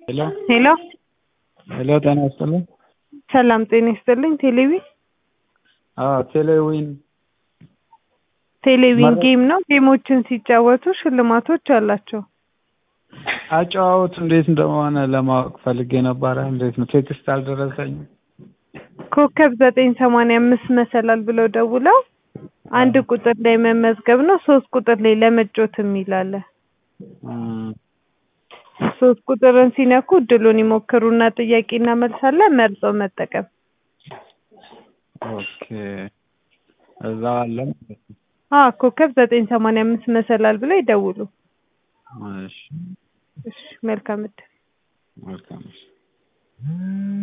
ሄሎ ሄሎ ሄሎ ጤና ይስጥልኝ። ሰላም ጤና ይስጥልኝ። ቴሌቪ አዎ ቴሌዊን ቴሌቪዥን መረ- ጌም ነው። ጌሞችን ሲጫወቱ ሽልማቶች አላቸው። አጨዋወቱ እንዴት እንደሆነ ለማወቅ ፈልጌ ነበረ። እንዴት ነው? ቴክስት አልደረሰኝም። ኮከብ ዘጠኝ ሰማንያ አምስት መሰላል ብለው ደውለው አንድ ቁጥር ላይ መመዝገብ ነው። ሶስት ቁጥር ላይ ለመጮት የሚል አለ። እም፣ ሶስት ቁጥርን ሲነኩ እድሉን ይሞክሩና ጥያቄና መልሳለን መርጦ መጠቀም። ኦኬ እዛ አለ ማለት ነው። አ ኮከብ ዘጠኝ ሰማንያ አምስት መሰላል ብለው ይደውሉ። እሺ እሺ መልካም እድል። መልካም እሺ።